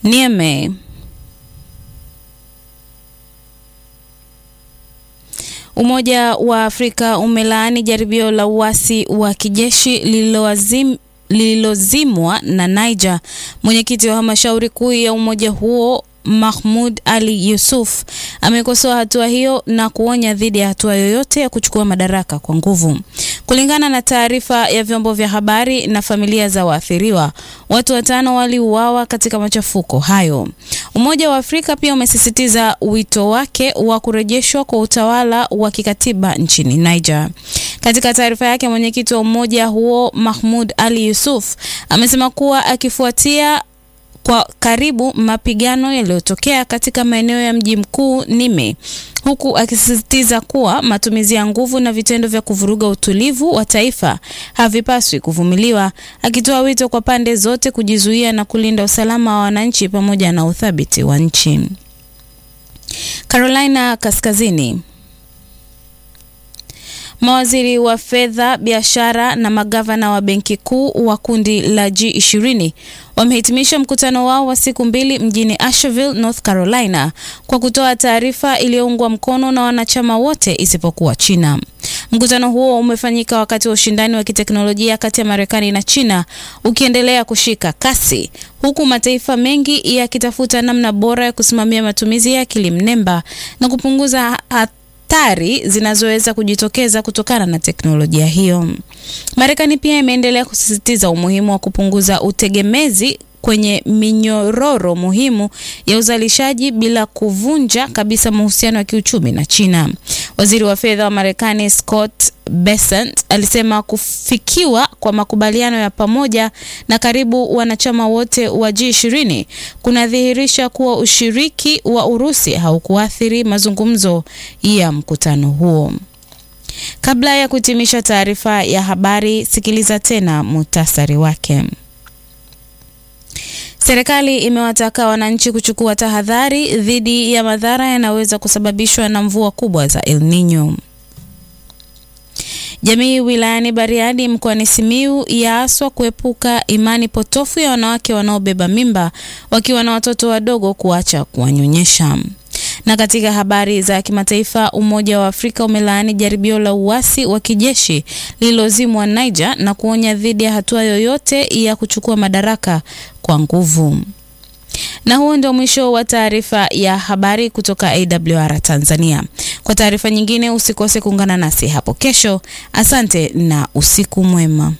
Niamey. Umoja wa Afrika umelaani jaribio la uasi wa kijeshi lililozimwa lililozimwa na Niger. Mwenyekiti wa halmashauri kuu ya umoja huo Mahmud Ali Yusuf amekosoa hatua hiyo na kuonya dhidi ya hatua yoyote ya kuchukua madaraka kwa nguvu. Kulingana na taarifa ya vyombo vya habari na familia za waathiriwa, watu watano waliuawa katika machafuko hayo. Umoja wa Afrika pia umesisitiza wito wake wa kurejeshwa kwa utawala wa kikatiba nchini Niger. Katika taarifa yake, mwenyekiti wa umoja huo Mahmud Ali Yusuf amesema kuwa akifuatia kwa karibu mapigano yaliyotokea katika maeneo ya mji mkuu Niamey, huku akisisitiza kuwa matumizi ya nguvu na vitendo vya kuvuruga utulivu wa taifa havipaswi kuvumiliwa, akitoa wito kwa pande zote kujizuia na kulinda usalama wa wananchi pamoja na uthabiti wa nchi. Carolina Kaskazini. Mawaziri wa fedha, biashara na magavana wa benki kuu wa kundi la G20 wamehitimisha mkutano wao wa siku mbili mjini Asheville, North Carolina kwa kutoa taarifa iliyoungwa mkono na wanachama wote isipokuwa China. Mkutano huo umefanyika wakati wa ushindani wa kiteknolojia kati ya Marekani na China ukiendelea kushika kasi, huku mataifa mengi yakitafuta namna bora ya kusimamia matumizi ya akili mnemba na kupunguza hatari zinazoweza kujitokeza kutokana na teknolojia hiyo. Marekani pia imeendelea kusisitiza umuhimu wa kupunguza utegemezi kwenye minyororo muhimu ya uzalishaji bila kuvunja kabisa mahusiano ya kiuchumi na China. Waziri wa fedha wa Marekani Scott Bessent alisema kufikiwa kwa makubaliano ya pamoja na karibu wanachama wote wa G20 kunadhihirisha kuwa ushiriki wa Urusi haukuathiri mazungumzo ya mkutano huo. Kabla ya kuhitimisha taarifa ya habari, sikiliza tena muhtasari wake. Serikali imewataka wananchi kuchukua tahadhari dhidi ya madhara yanayoweza kusababishwa na mvua kubwa za El Nino. Jamii wilayani Bariadi mkoani Simiu yaaswa kuepuka imani potofu ya wanawake wanaobeba mimba wakiwa na watoto wadogo kuacha kuwanyonyesha. Na katika habari za kimataifa, Umoja wa Afrika umelaani jaribio la uasi wa kijeshi lililozimwa Niger na kuonya dhidi ya hatua yoyote ya kuchukua madaraka kwa nguvu. Na huo ndio mwisho wa taarifa ya habari kutoka AWR Tanzania. Kwa taarifa nyingine usikose kuungana nasi hapo kesho. Asante na usiku mwema.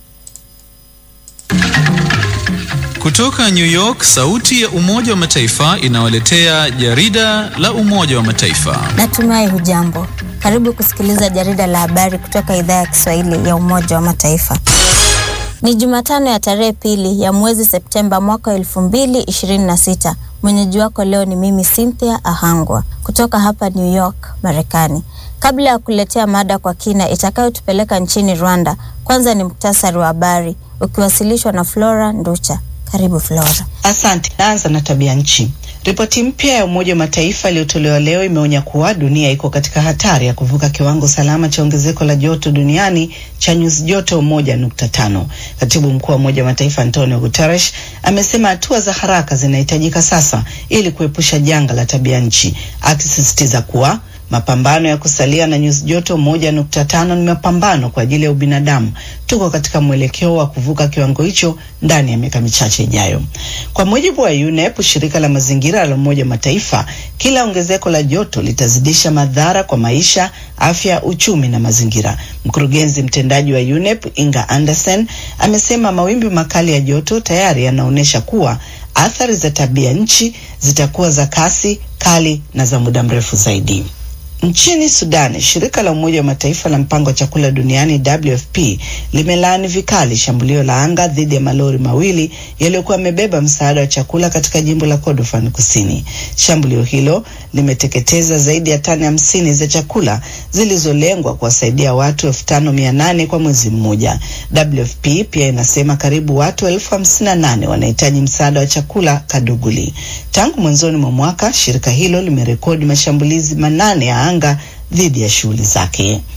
Kutoka New York, sauti ya Umoja wa Mataifa inawaletea jarida la Umoja wa Mataifa. Natumai hujambo. Karibu kusikiliza jarida la habari kutoka idhaa ya Kiswahili ya Umoja wa Mataifa. Ni Jumatano ya tarehe pili ya mwezi Septemba mwaka elfu mbili ishirini na sita. Mwenyeji wako leo ni mimi Cynthia Ahangwa kutoka hapa New York, Marekani. Kabla ya kuletea mada kwa kina itakayotupeleka nchini Rwanda, kwanza ni muktasari wa habari ukiwasilishwa na Flora Nducha. Karibu Flora. Asante. Naanza na tabia nchi. Ripoti mpya ya Umoja wa Mataifa iliyotolewa leo imeonya kuwa dunia iko katika hatari ya kuvuka kiwango salama cha ongezeko la joto duniani cha nyuzi joto moja nukta tano. Katibu mkuu wa Umoja wa Mataifa Antonio Guterres amesema hatua za haraka zinahitajika sasa ili kuepusha janga la tabia nchi, akisisitiza kuwa mapambano ya kusalia na nyuzi joto moja nukta tano ni mapambano kwa ajili ya ubinadamu. Tuko katika mwelekeo wa kuvuka kiwango hicho ndani ya miaka michache ijayo. Kwa mujibu wa UNEP, shirika la mazingira la Umoja wa Mataifa, kila ongezeko la joto litazidisha madhara kwa maisha, afya, uchumi na mazingira. Mkurugenzi mtendaji wa UNEP Inga Anderson amesema mawimbi makali ya joto tayari yanaonyesha kuwa athari za tabia nchi zitakuwa za kasi kali na za muda mrefu zaidi. Nchini Sudan, shirika la Umoja wa Mataifa la mpango wa chakula duniani WFP limelaani vikali shambulio la anga dhidi ya malori mawili yaliyokuwa yamebeba msaada wa chakula katika jimbo la Kordofan Kusini. Shambulio hilo limeteketeza zaidi ya tani hamsini za chakula zilizolengwa kuwasaidia watu elfu tano mia nane kwa mwezi mmoja. WFP pia inasema karibu watu elfu hamsini na nane wanahitaji msaada wa chakula Kaduguli. Tangu mwanzoni mwa mwaka, shirika hilo limerekodi mashambulizi manane ya anga dhidi ya shughuli zake.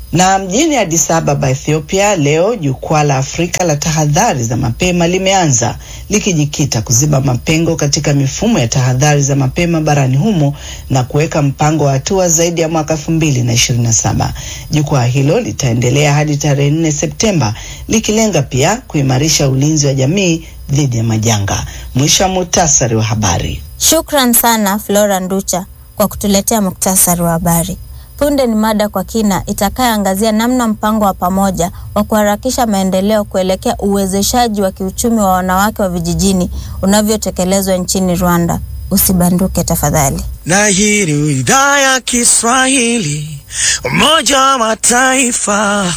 Na mjini Addis Ababa, Ethiopia, leo jukwaa la Afrika la tahadhari za mapema limeanza likijikita kuziba mapengo katika mifumo ya tahadhari za mapema barani humo na kuweka mpango wa hatua zaidi ya mwaka elfu mbili na ishirini na saba. Jukwaa hilo litaendelea hadi tarehe nne Septemba likilenga pia kuimarisha ulinzi wa jamii dhidi ya majanga. Mwisho wa muhtasari wa habari. Shukran sana Flora Nducha kwa kutuletea muktasari wa habari. Punde ni mada kwa kina itakayoangazia namna mpango wa pamoja wa kuharakisha maendeleo kuelekea uwezeshaji wa kiuchumi wa wanawake wa vijijini unavyotekelezwa nchini Rwanda. Usibanduke tafadhali. Na hii ni idhaa ya Kiswahili, Umoja wa Mataifa,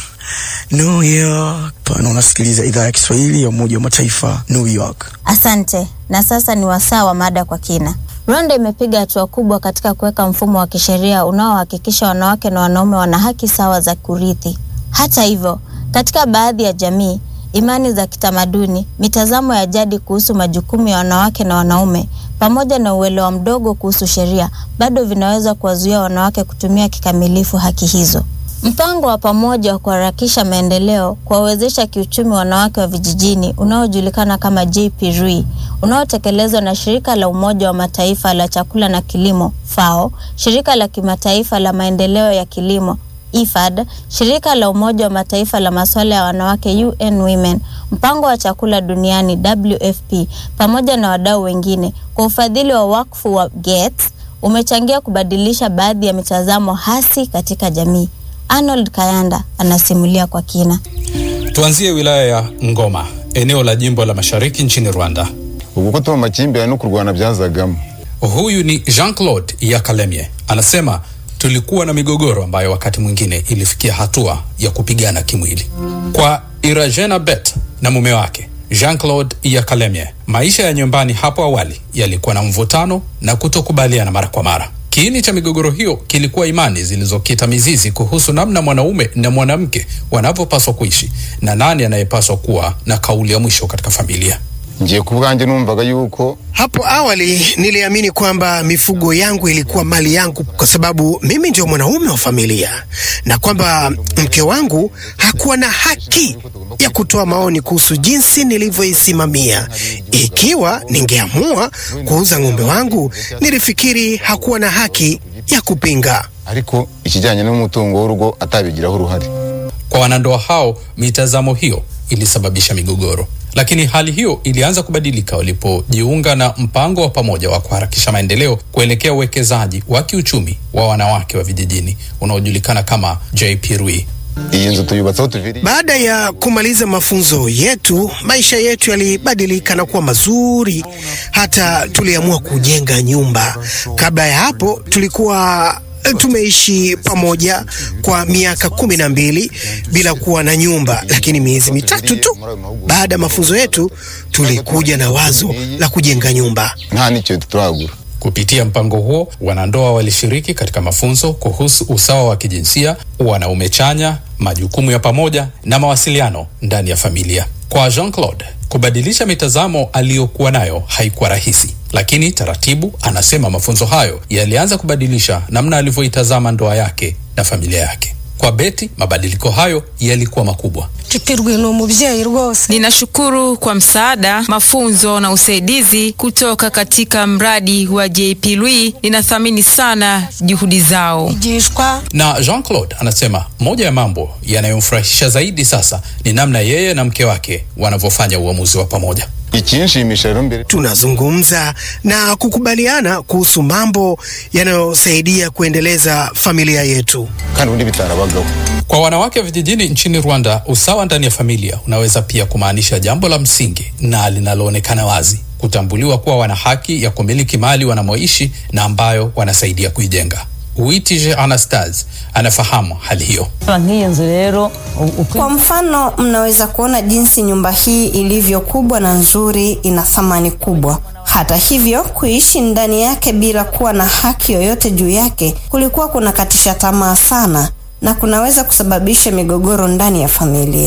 New York. Pana unasikiliza idhaa ya Kiswahili ya Umoja wa Mataifa, New York. Asante. Na sasa ni wasaa wa mada kwa kina. Rwanda imepiga hatua kubwa katika kuweka mfumo wa kisheria unaohakikisha wanawake na wanaume wana haki sawa za kurithi. Hata hivyo, katika baadhi ya jamii, imani za kitamaduni, mitazamo ya jadi kuhusu majukumu ya wanawake na wanaume, pamoja na uelewa mdogo kuhusu sheria, bado vinaweza kuwazuia wanawake kutumia kikamilifu haki hizo. Mpango wa pamoja wa kuharakisha maendeleo kuwawezesha kiuchumi wanawake wa vijijini unaojulikana kama JP RUI unaotekelezwa na shirika la Umoja wa Mataifa la chakula na kilimo FAO, shirika la kimataifa la maendeleo ya kilimo IFAD, shirika la Umoja wa Mataifa la masuala ya wanawake UN Women, mpango wa chakula duniani WFP, pamoja na wadau wengine kwa ufadhili wa wakfu wa Gates umechangia kubadilisha baadhi ya mitazamo hasi katika jamii. Arnold Kayanda anasimulia kwa kina. Tuanzie wilaya ya Ngoma, eneo la jimbo la mashariki nchini Rwanda. ubwo ko tuba amakimbirane no kurwana byazagamo Huyu ni Jean-Claude Yakalemye, anasema tulikuwa na migogoro ambayo wakati mwingine ilifikia hatua ya kupigana kimwili. Kwa Irajena Bet na mume wake Jean-Claude Yakalemye, maisha ya nyumbani hapo awali yalikuwa na mvutano na kutokubaliana mara kwa mara. Kiini cha migogoro hiyo kilikuwa imani zilizokita mizizi kuhusu namna mwanaume na mwanamke wanavyopaswa kuishi na nani anayepaswa kuwa na kauli ya mwisho katika familia. ngiye ku bwanjye numvaga yuko Hapo awali niliamini kwamba mifugo yangu ilikuwa mali yangu kwa sababu mimi ndio mwanaume wa familia na kwamba mke wangu hakuwa na haki ya kutoa maoni kuhusu jinsi nilivyoisimamia. Ikiwa ningeamua kuuza ng'ombe wangu, nilifikiri hakuwa na haki ya kupinga. ariko ikijyanye n'umutungo w'urugo atabigiraho uruhare Kwa wanandoa hao, mitazamo hiyo ilisababisha migogoro, lakini hali hiyo ilianza kubadilika walipojiunga na mpango wa pamoja wa kuharakisha maendeleo kuelekea uwekezaji wa kiuchumi wa wanawake wa vijijini unaojulikana kama JP RUI. iyi nzu tuyubatseho tuviriye Baada ya kumaliza mafunzo yetu, maisha yetu yalibadilika na kuwa mazuri, hata tuliamua kujenga nyumba. Kabla ya hapo tulikuwa eh, tumeishi pamoja kwa miaka kumi na mbili bila kuwa na nyumba, lakini miezi mitatu tu baada ya mafunzo yetu tulikuja na wazo la kujenga nyumba. nta n'icyo turagura Kupitia mpango huo, wanandoa walishiriki katika mafunzo kuhusu usawa wa kijinsia, wanaume chanya, majukumu ya pamoja na mawasiliano ndani ya familia. Kwa Jean-Claude, kubadilisha mitazamo aliyokuwa nayo haikuwa rahisi, lakini taratibu, anasema mafunzo hayo yalianza kubadilisha namna alivyoitazama ndoa yake na familia yake. Kwa Beti, mabadiliko hayo yalikuwa makubwa. Tipirwe ni umubyeyi rwose. Ninashukuru kwa msaada, mafunzo na usaidizi kutoka katika mradi wa JP Lui. Ninathamini sana juhudi zao. Igishwa Na Jean-Claude anasema moja ya mambo yanayomfurahisha zaidi sasa ni namna yeye na mke wake wanavyofanya uamuzi wa pamoja. ikinshimisha rero mbere Tunazungumza na kukubaliana kuhusu mambo yanayosaidia kuendeleza familia yetu. kandi ubundi bitarabagaho Kwa wanawake wa vijijini nchini Rwanda, usawa ndani ya familia unaweza pia kumaanisha jambo la msingi na linaloonekana wazi, kutambuliwa kuwa wana haki ya kumiliki mali wanamoishi na ambayo wanasaidia kuijenga. Uitije Anastase anafahamu hali hiyo. nk'iyi nzu rero Kwa mfano, mnaweza kuona jinsi nyumba hii ilivyo kubwa na nzuri, ina thamani kubwa. Hata hivyo, kuishi ndani yake bila kuwa na haki yoyote juu yake kulikuwa kunakatisha tamaa sana na kunaweza kusababisha migogoro ndani ya familia.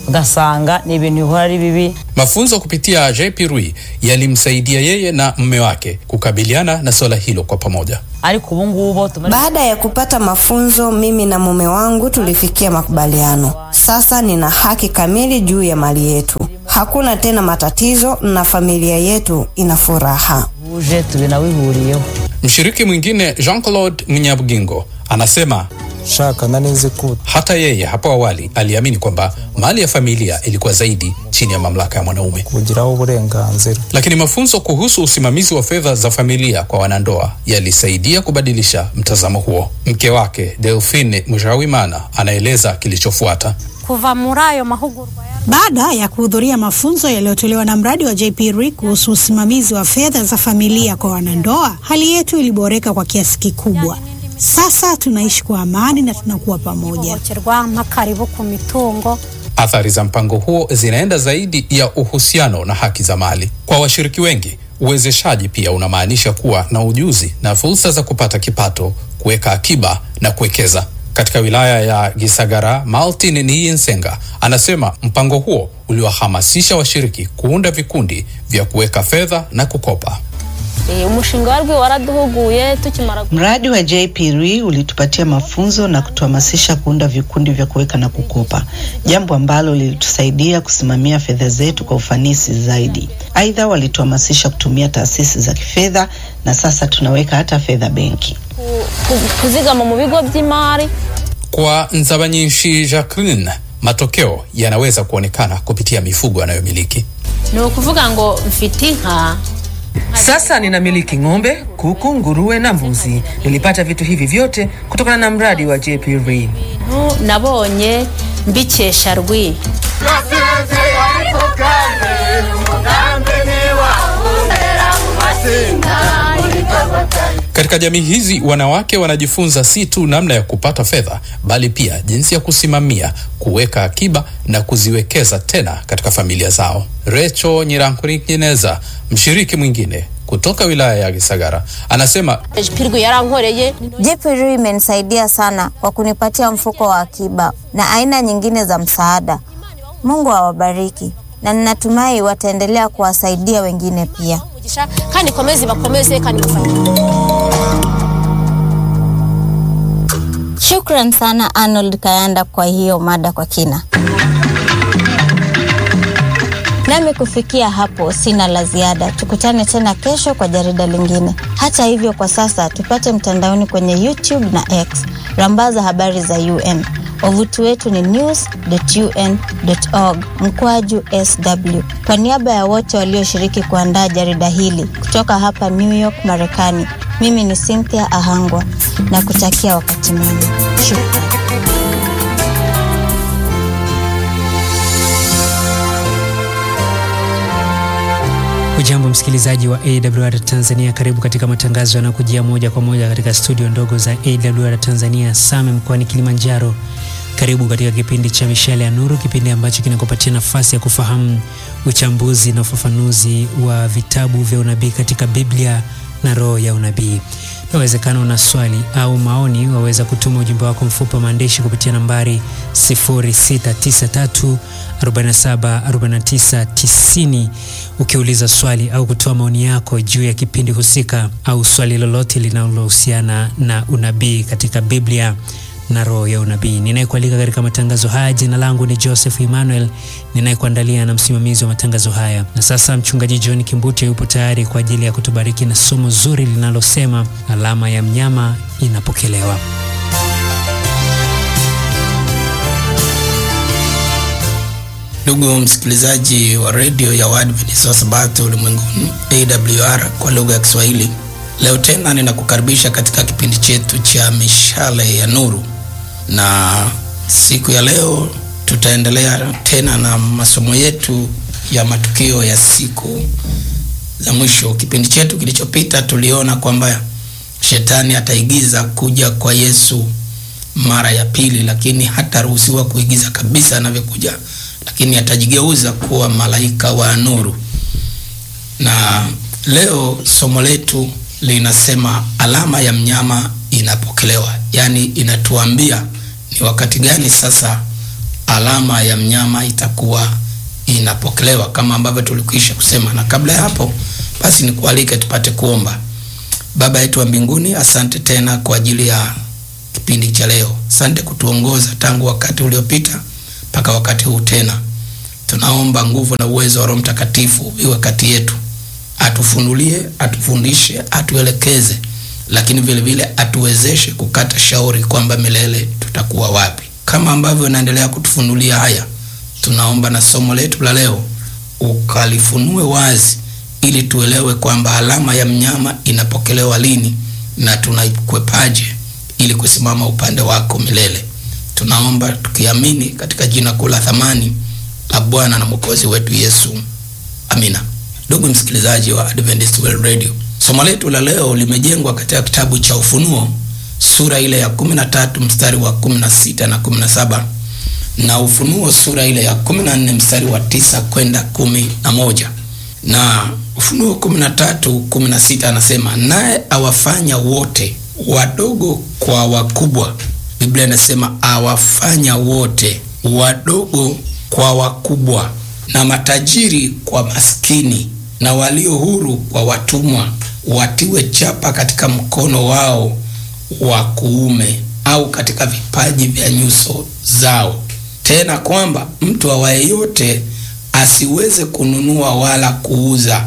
ugasanga ni ibintu bihora ari bibi Mafunzo kupitia JP Rui yalimsaidia yeye na mme wake kukabiliana na swala hilo kwa pamoja. ariko ubu ngubu tumaze- Baada ya kupata mafunzo, mimi na mume wangu tulifikia makubaliano. Sasa nina haki kamili juu ya mali yetu. Hakuna tena matatizo na familia yetu ina furaha. uje tubinawihuriyeho Mshiriki mwingine Jean-Claude Mnyabugingo anasema shaka nanizi ku hata yeye hapo awali aliamini kwamba mali ya familia ilikuwa zaidi chini ya mamlaka ya mwanaume, kugiraho uburenganzira lakini mafunzo kuhusu usimamizi wa fedha za familia kwa wanandoa yalisaidia kubadilisha mtazamo huo. Mke wake Delphine Mujawimana anaeleza kilichofuata. kuva muri ayo mahugurwa ya Baada ya kuhudhuria mafunzo yaliyotolewa na mradi wa JPRI kuhusu usimamizi wa fedha za familia kwa wanandoa, hali yetu iliboreka kwa kiasi kikubwa. Sasa tunaishi kwa amani na tunakuwa pamoja. ihohoterwa mpakaribu ku mitungo Athari za mpango huo zinaenda zaidi ya uhusiano na haki za mali. Kwa washiriki wengi, uwezeshaji pia unamaanisha kuwa na ujuzi na fursa za kupata kipato, kuweka akiba na kuwekeza. Katika wilaya ya Gisagara, Martin Niyensenga anasema mpango huo uliwahamasisha washiriki kuunda vikundi vya kuweka fedha na kukopa. umushinga warwi waraduhuguye tukimara Mradi wa JPRI ulitupatia mafunzo na kutuhamasisha kuunda vikundi vya kuweka na kukopa, jambo ambalo lilitusaidia kusimamia fedha zetu kwa ufanisi zaidi. Aidha, walituhamasisha kutumia taasisi za kifedha na sasa tunaweka hata fedha benki. ku- kuzigama mu bigo by'imari Kwa Nzabanyinshi Jacqueline, matokeo yanaweza kuonekana kupitia mifugo anayomiliki. ni ukuvuga ngo mfite inka Sasa ninamiliki ng'ombe, kuku, nguruwe na mbuzi. Nilipata vitu hivi vyote kutokana na mradi wa JP Rein. Nu- nabonye mbikesha rwi Katika jamii hizi wanawake wanajifunza si tu namna ya kupata fedha, bali pia jinsi ya kusimamia, kuweka akiba na kuziwekeza tena katika familia zao. Recho Nyirankurinkineza, mshiriki mwingine kutoka wilaya ya Gisagara, anasema pirwi yarankoreye JPRI imenisaidia sana kwa kunipatia mfuko wa akiba na aina nyingine za msaada. Mungu awabariki na ninatumai wataendelea kuwasaidia wengine pia. kandi komezi bakomeze kandi mufanye Shukran sana Arnold Kayanda kwa hiyo mada kwa kina. Nami kufikia hapo sina la ziada. Tukutane tena kesho kwa jarida lingine. Hata hivyo, kwa sasa tupate mtandaoni kwenye YouTube na X. Rambaza habari za UN. Wavuti wetu ni news.un.org mkwaju sw. Kwa niaba ya wote walioshiriki kuandaa jarida hili kutoka hapa New York, Marekani, mimi ni Cynthia Ahangwa na kutakia wakati mwema. Shukran. Ujambo msikilizaji wa AWR Tanzania, karibu katika matangazo yanayokujia moja kwa moja katika studio ndogo za AWR Tanzania Same mkoani Kilimanjaro. Karibu katika kipindi cha Mishale ya Nuru, kipindi ambacho kinakupatia nafasi ya kufahamu uchambuzi na ufafanuzi wa vitabu vya unabii katika Biblia na roho ya unabii. Inawezekana una swali au maoni, waweza kutuma ujumbe wako mfupi wa maandishi kupitia nambari 0693 47 49 90 ukiuliza swali au kutoa maoni yako juu ya kipindi husika au swali lolote linalohusiana na unabii katika Biblia na roho ya unabii. Ninayekualika katika matangazo haya, jina langu ni Joseph Emmanuel, ninayekuandalia na msimamizi wa matangazo haya. Na sasa mchungaji John Kimbuti yupo tayari kwa ajili ya kutubariki na somo zuri linalosema alama ya mnyama inapokelewa. Ndugu msikilizaji wa redio ya Waadventista wa Sabato ulimwenguni AWR kwa lugha ya Kiswahili, leo tena ninakukaribisha katika kipindi chetu cha mishale ya nuru, na siku ya leo tutaendelea tena na masomo yetu ya matukio ya siku za mwisho. Kipindi chetu kilichopita tuliona kwamba shetani ataigiza kuja kwa Yesu mara ya pili, lakini hataruhusiwa kuigiza kabisa anavyokuja lakini atajigeuza kuwa malaika wa nuru. Na leo somo letu linasema alama ya mnyama inapokelewa, yaani inatuambia ni wakati gani sasa alama ya mnyama itakuwa inapokelewa kama ambavyo tulikwisha kusema. Na kabla ya hapo, basi nikualike tupate kuomba. Baba yetu wa mbinguni, asante tena kwa ajili ya kipindi cha leo. Asante kutuongoza tangu wakati uliopita mpaka wakati huu tena. Tunaomba nguvu na uwezo wa Roho Mtakatifu iwe kati yetu, atufunulie, atufundishe, atuelekeze, lakini vile vile atuwezeshe kukata shauri kwamba milele tutakuwa wapi. Kama ambavyo unaendelea kutufunulia haya, tunaomba na somo letu la leo ukalifunue wazi, ili tuelewe kwamba alama ya mnyama inapokelewa lini na tunaikwepaje ili kusimama upande wako milele. Tunaomba tukiamini katika jina kuu la thamani la Bwana na Mwokozi wetu Yesu, amina. Ndugu msikilizaji wa Adventist World Radio, somo letu la leo limejengwa katika kitabu cha Ufunuo sura ile ya 13 mstari wa 16 na 17 na Ufunuo sura ile ya 14 mstari wa tisa kwenda kumi na moja na Ufunuo 13 16 anasema, naye awafanya wote wadogo kwa wakubwa. Biblia inasema awafanya wote wadogo kwa wakubwa, na matajiri kwa maskini, na walio huru kwa watumwa, watiwe chapa katika mkono wao wa kuume au katika vipaji vya nyuso zao, tena kwamba mtu awaye yote asiweze kununua wala kuuza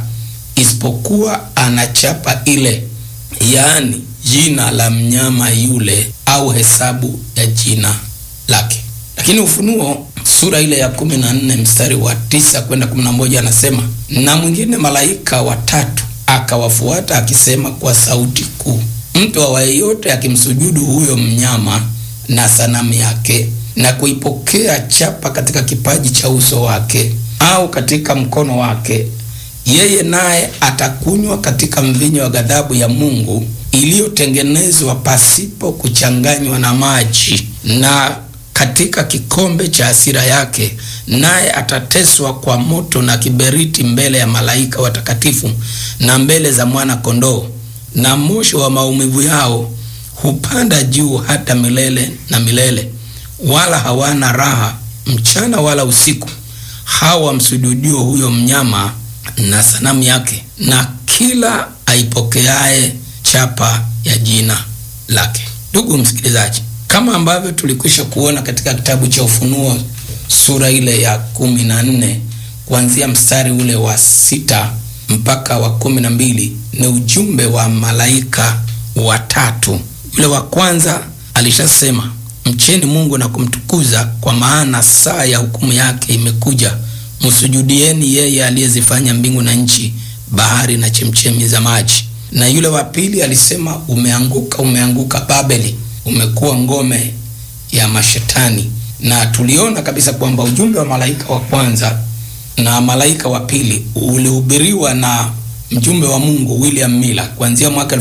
isipokuwa ana chapa ile, yaani jina la mnyama yule au hesabu ya jina lake. Lakini Ufunuo sura ile ya kumi na nne mstari wa tisa kwenda kumi na moja anasema, na mwingine malaika watatu akawafuata akisema kwa sauti kuu, mtu awaye yote akimsujudu huyo mnyama na sanamu yake na kuipokea chapa katika kipaji cha uso wake au katika mkono wake, yeye naye atakunywa katika mvinyo wa ghadhabu ya Mungu iliyotengenezwa pasipo kuchanganywa na maji, na katika kikombe cha hasira yake, naye atateswa kwa moto na kiberiti mbele ya malaika watakatifu na mbele za mwana kondoo, na moshi wa maumivu yao hupanda juu hata milele na milele, wala hawana raha mchana wala usiku, hawa wamsujudio huyo mnyama na sanamu yake na kila aipokeaye chapa ya jina lake. Ndugu msikilizaji, kama ambavyo tulikwisha kuona katika kitabu cha Ufunuo sura ile ya kumi na nne kuanzia mstari ule wa sita mpaka wa kumi na mbili ni ujumbe wa malaika watatu. Yule wa kwanza alishasema, mcheni Mungu na kumtukuza, kwa maana saa ya hukumu yake imekuja msujudieni yeye aliyezifanya mbingu na nchi, bahari na chemchemi za maji. Na yule wa pili alisema, umeanguka, umeanguka Babeli, umekuwa ngome ya mashetani. Na tuliona kabisa kwamba ujumbe wa malaika wa kwanza na malaika wa pili ulihubiriwa na mjumbe wa Mungu William Miller kuanzia mwaka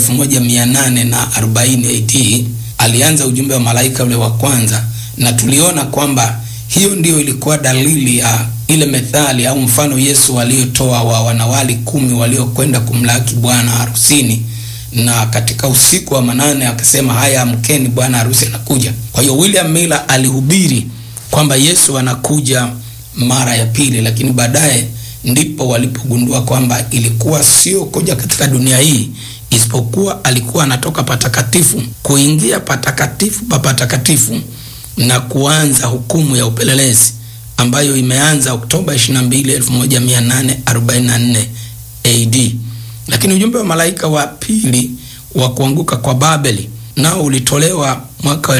1840 AD. Alianza ujumbe wa malaika ule wa kwanza, na tuliona kwamba hiyo ndiyo ilikuwa dalili ya ile methali au mfano Yesu aliyotoa wa wanawali kumi waliokwenda kumlaki bwana harusini, na katika usiku wa manane akasema, haya amkeni, bwana harusi anakuja. Kwa hiyo William Miller alihubiri kwamba Yesu anakuja mara ya pili, lakini baadaye ndipo walipogundua kwamba ilikuwa sio kuja katika dunia hii, isipokuwa alikuwa anatoka patakatifu kuingia patakatifu pa patakatifu na kuanza hukumu ya upelelezi ambayo imeanza Oktoba 22, 1844 AD. Lakini ujumbe wa malaika wa pili wa kuanguka kwa Babeli nao ulitolewa mwaka wa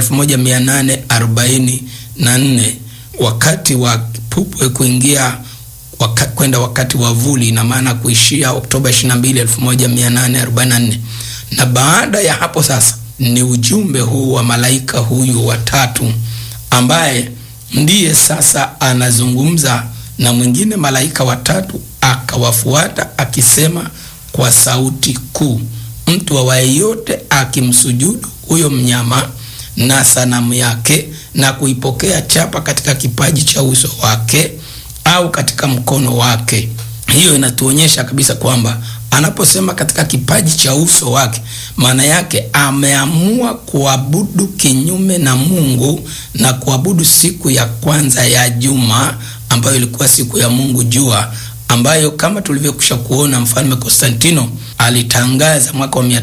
1844 wakati wa kipupwe kuingia waka, kwenda wakati wa vuli, ina maana kuishia Oktoba 22, 1844. Na baada ya hapo sasa ni ujumbe huu wa malaika huyu watatu ambaye ndiye sasa anazungumza na mwingine malaika watatu akawafuata akisema kwa sauti kuu, mtu awaye yote akimsujudu huyo mnyama na sanamu yake na kuipokea chapa katika kipaji cha uso wake au katika mkono wake. Hiyo inatuonyesha kabisa kwamba anaposema katika kipaji cha uso wake, maana yake ameamua kuabudu kinyume na Mungu na kuabudu siku ya kwanza ya juma ambayo ilikuwa siku ya Mungu jua, ambayo kama tulivyokwisha kuona mfalme Konstantino alitangaza mwaka wa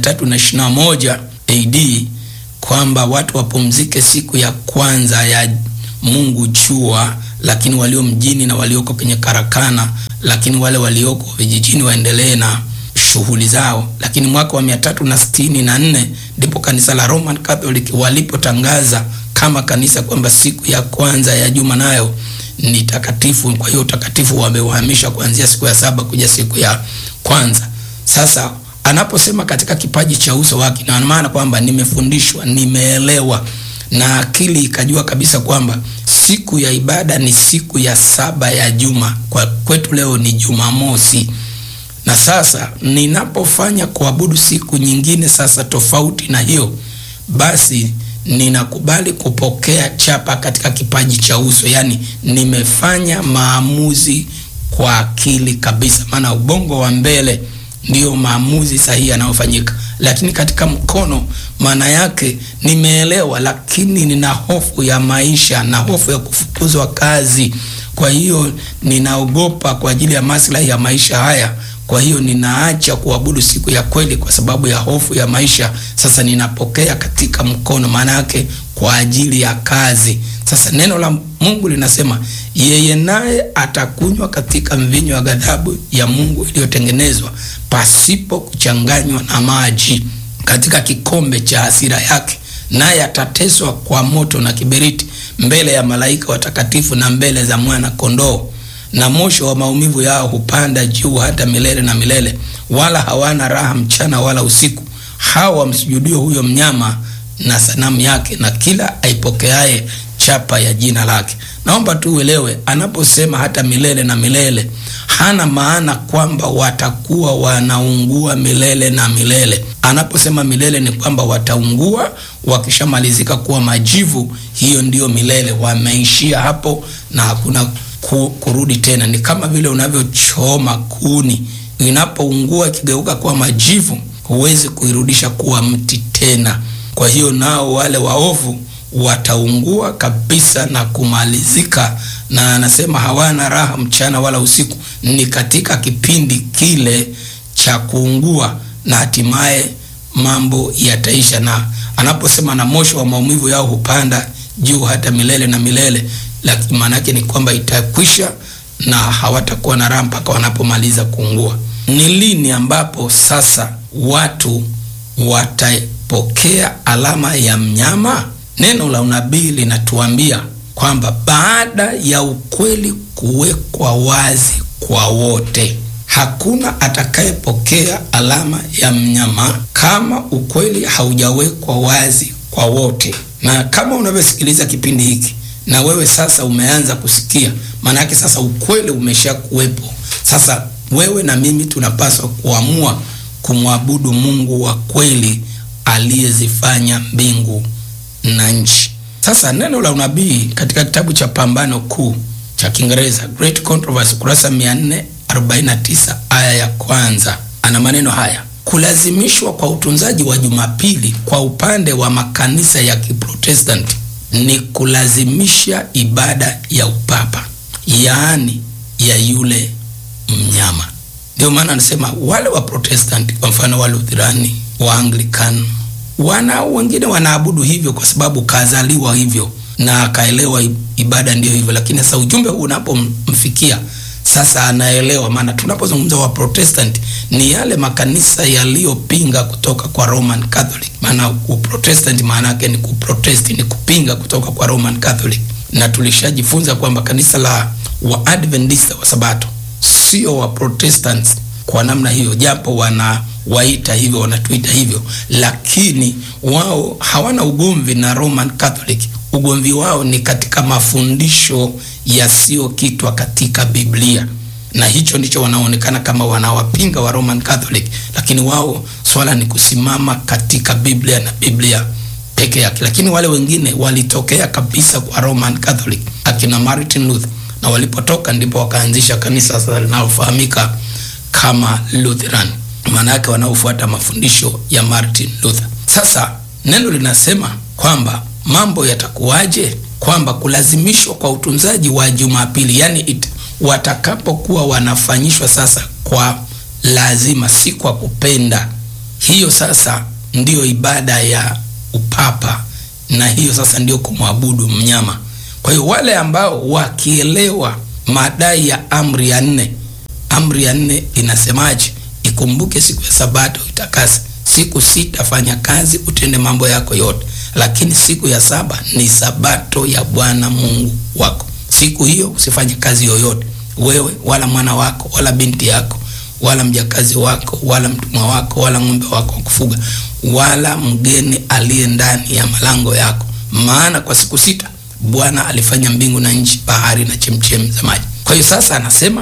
321 AD kwamba watu wapumzike siku ya kwanza ya Mungu jua, lakini walio mjini na walioko kwenye karakana, lakini wale walioko vijijini waendelee na shughuli zao. Lakini mwaka wa mia tatu na sitini na nne ndipo kanisa la Roman Catholic walipotangaza kama kanisa kwamba siku ya kwanza ya juma nayo ni takatifu. Kwa hiyo utakatifu wameuhamisha kuanzia siku ya saba kuja siku ya kwanza. Sasa anaposema katika kipaji cha uso wake, na maana kwamba nimefundishwa, nimeelewa na akili ikajua kabisa kwamba siku ya ibada ni siku ya saba ya juma. Kwa kwetu leo ni Jumamosi, na sasa ninapofanya kuabudu siku nyingine sasa tofauti na hiyo, basi ninakubali kupokea chapa katika kipaji cha uso, yaani nimefanya maamuzi kwa akili kabisa, maana ubongo wa mbele ndiyo maamuzi sahihi yanayofanyika, lakini katika mkono, maana yake nimeelewa, lakini nina hofu ya maisha na hofu ya kufukuzwa kazi. Kwa hiyo ninaogopa kwa ajili ya maslahi ya maisha haya. Kwa hiyo ninaacha kuabudu siku ya kweli kwa sababu ya hofu ya maisha. Sasa ninapokea katika mkono, maana yake kwa ajili ya kazi. Sasa neno la Mungu linasema yeye naye atakunywa katika mvinyo wa ghadhabu ya Mungu iliyotengenezwa pasipo kuchanganywa na maji katika kikombe cha hasira yake, naye atateswa kwa moto na kiberiti mbele ya malaika watakatifu na mbele za mwana kondoo. Na moshi wa maumivu yao hupanda juu hata milele na milele, wala hawana raha mchana wala usiku, hao wamsujudio huyo mnyama na sanamu yake na kila aipokeaye chapa ya jina lake. Naomba tu uelewe, anaposema hata milele na milele, hana maana kwamba watakuwa wanaungua milele na milele. Anaposema milele ni kwamba wataungua wakishamalizika kuwa majivu, hiyo ndiyo milele, wameishia hapo na hakuna ku, kurudi tena. Ni kama vile unavyochoma kuni, inapoungua ikigeuka kuwa majivu, huwezi kuirudisha kuwa mti tena. Kwa hiyo nao wale waovu wataungua kabisa na kumalizika, na anasema hawana raha mchana wala usiku. Ni katika kipindi kile cha kuungua, na hatimaye mambo yataisha. Na anaposema na moshi wa maumivu yao hupanda juu hata milele na milele, lakini maana yake ni kwamba itakwisha na hawatakuwa na raha mpaka wanapomaliza kuungua. Ni lini ambapo sasa watu watapokea alama ya mnyama? Neno la unabii linatuambia kwamba baada ya ukweli kuwekwa wazi kwa wote, hakuna atakayepokea alama ya mnyama kama ukweli haujawekwa wazi kwa wote. Na kama unavyosikiliza kipindi hiki na wewe sasa umeanza kusikia, maana yake sasa ukweli umesha kuwepo. Sasa wewe na mimi tunapaswa kuamua kumwabudu Mungu wa kweli aliyezifanya mbingu na nchi. Sasa neno la unabii katika kitabu cha Pambano Kuu cha Kiingereza Great Controversy, kurasa 449 aya ya kwanza, ana maneno haya: kulazimishwa kwa utunzaji wa Jumapili kwa upande wa makanisa ya Kiprotestanti ni kulazimisha ibada ya upapa, yaani ya yule mnyama. Ndio maana anasema wale wa Protestanti, kwa mfano wa Lutherani, wa Anglican wana wengine wanaabudu hivyo kwa sababu kazaliwa hivyo na akaelewa ibada ndiyo hivyo, lakini sasa ujumbe huu unapomfikia sasa anaelewa. Maana tunapozungumza wa Protestant ni yale makanisa yaliyopinga kutoka kwa Roman Catholic. Maana uprotestant maana yake ni kuprotest, ni kupinga kutoka kwa Roman Catholic, na tulishajifunza kwamba kanisa la Waadventista wa Sabato sio wa Protestants kwa namna hiyo, japo wana waita hivyo wanatuita hivyo, lakini wao hawana ugomvi na Roman Catholic. Ugomvi wao ni katika mafundisho yasiyokitwa katika Biblia, na hicho ndicho wanaonekana kama wanawapinga wa Roman Catholic, lakini wao swala ni kusimama katika Biblia na Biblia peke yake. Lakini wale wengine walitokea kabisa kwa Roman Catholic, akina Martin Luther, na walipotoka ndipo wakaanzisha kanisa sasa linalofahamika kama Lutheran maana yake wanaofuata mafundisho ya Martin Luther. Sasa neno linasema kwamba mambo yatakuwaje, kwamba kulazimishwa kwa utunzaji wa Jumapili, yani it, watakapokuwa wanafanyishwa sasa kwa lazima, si kwa kupenda. Hiyo sasa ndiyo ibada ya upapa, na hiyo sasa ndio kumwabudu mnyama. Kwa hiyo wale ambao wakielewa madai ya amri ya nne, amri ya nne inasemaje? Ikumbuke siku ya Sabato itakase, siku sita fanya kazi, utende mambo yako yote, lakini siku ya saba ni Sabato ya Bwana Mungu wako. Siku hiyo usifanye kazi yoyote, wewe wala mwana wako wala binti yako wala mjakazi wako wala mtumwa wako wala ng'ombe wako wa kufuga wala mgeni aliye ndani ya malango yako, maana kwa siku sita Bwana alifanya mbingu na nchi, bahari na chemchem za maji. Kwa hiyo sasa anasema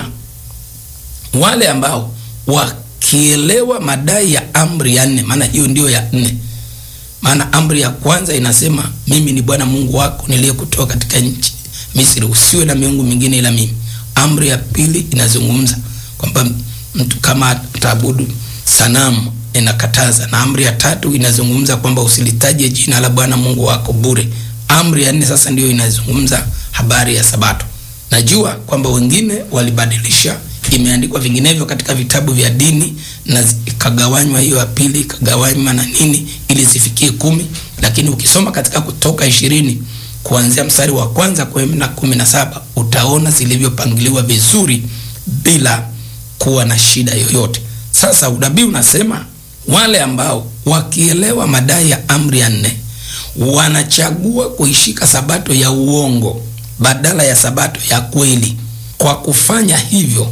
wale ambao wakielewa madai ya amri ya nne, maana hiyo ndio ya nne. Maana amri ya kwanza inasema mimi ni Bwana Mungu wako niliyekutoa katika nchi Misri, usiwe na miungu mingine ila mimi. Amri ya pili inazungumza kwamba mtu kama ataabudu sanamu inakataza, na amri ya tatu inazungumza kwamba usilitaje jina la Bwana Mungu wako bure. Amri ya nne sasa ndio inazungumza habari ya Sabato. Najua kwamba wengine walibadilisha, imeandikwa vinginevyo katika vitabu vya dini na ikagawanywa hiyo ya pili ikagawanywa na nini ili zifikie kumi, lakini ukisoma katika Kutoka ishirini kuanzia mstari wa kwanza kwenda kumi na saba utaona zilivyopangiliwa vizuri bila kuwa na shida yoyote. Sasa unabii unasema wale ambao wakielewa madai ya amri ya nne wanachagua kuishika sabato ya uongo badala ya sabato ya kweli. Kwa kufanya hivyo,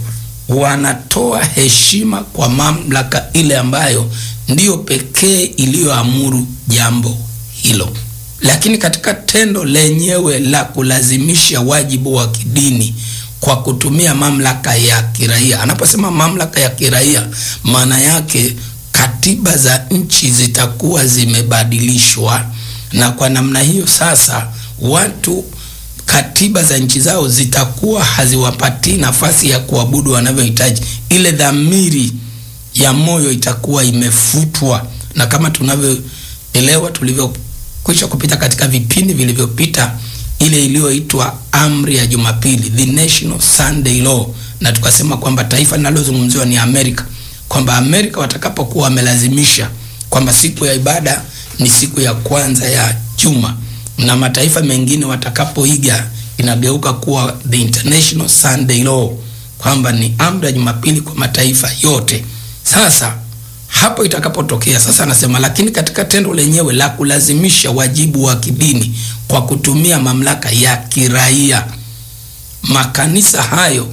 wanatoa heshima kwa mamlaka ile ambayo ndiyo pekee iliyoamuru jambo hilo. Lakini katika tendo lenyewe la kulazimisha wajibu wa kidini kwa kutumia mamlaka ya kiraia, anaposema mamlaka ya kiraia, maana yake katiba za nchi zitakuwa zimebadilishwa na kwa namna hiyo sasa watu katiba za nchi zao zitakuwa haziwapatii nafasi ya kuabudu wanavyohitaji. Ile dhamiri ya moyo itakuwa imefutwa, na kama tunavyoelewa, tulivyokwisha kupita katika vipindi vilivyopita, ile iliyoitwa amri ya Jumapili, the National Sunday Law, na tukasema kwamba taifa linalozungumziwa ni Amerika, kwamba Amerika watakapokuwa wamelazimisha kwamba siku ya ibada ni siku ya kwanza ya juma na mataifa mengine watakapoiga inageuka kuwa the international Sunday law, kwamba ni amri ya Jumapili kwa mataifa yote. Sasa hapo itakapotokea sasa, anasema lakini katika tendo lenyewe la kulazimisha wajibu wa kidini kwa kutumia mamlaka ya kiraia, makanisa hayo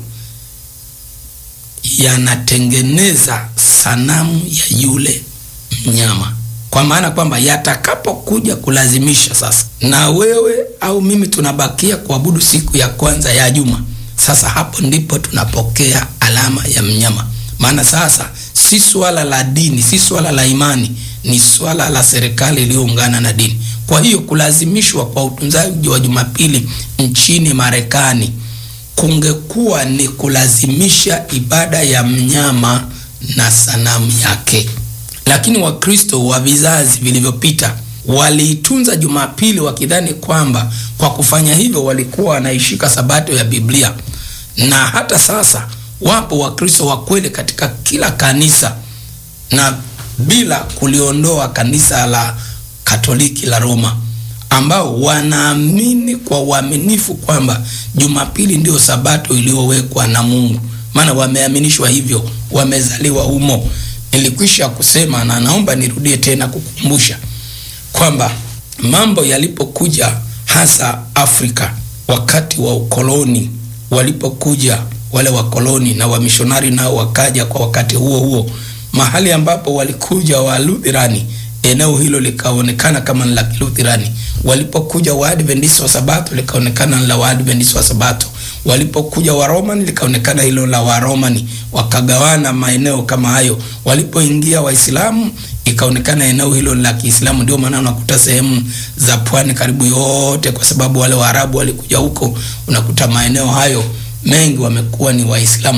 yanatengeneza sanamu ya yule mnyama kwa maana kwamba yatakapokuja kulazimisha sasa, na wewe au mimi tunabakia kuabudu siku ya kwanza ya juma, sasa hapo ndipo tunapokea alama ya mnyama. Maana sasa si swala la dini, si swala la imani, ni swala la serikali iliyoungana na dini. Kwa hiyo kulazimishwa kwa utunzaji wa Jumapili nchini Marekani kungekuwa ni kulazimisha ibada ya mnyama na sanamu yake lakini Wakristo wa vizazi vilivyopita waliitunza Jumapili wakidhani kwamba kwa kufanya hivyo walikuwa wanaishika sabato ya Biblia. Na hata sasa wapo Wakristo wa kweli katika kila kanisa, na bila kuliondoa kanisa la Katoliki la Roma, ambao wanaamini kwa uaminifu kwamba Jumapili ndiyo sabato iliyowekwa na Mungu, maana wameaminishwa hivyo, wamezaliwa humo. Nilikwisha kusema na naomba nirudie tena kukumbusha kwamba mambo yalipokuja hasa Afrika wakati wa ukoloni, walipokuja wale wakoloni na wamishonari nao wakaja kwa wakati huo huo, mahali ambapo walikuja Waluthirani, eneo hilo likaonekana kama ni la Kiluthirani. Walipokuja Waadventista wa Sabato likaonekana ni la Waadventista wa Sabato. Walipokuja Waromani likaonekana hilo la Waromani, wakagawana maeneo kama hayo. Walipoingia Waislamu ikaonekana eneo hilo la Kiislamu. Ndio maana unakuta sehemu za pwani karibu yote, kwa sababu wale Waarabu walikuja huko, unakuta maeneo hayo mengi wamekuwa ni Waislamu.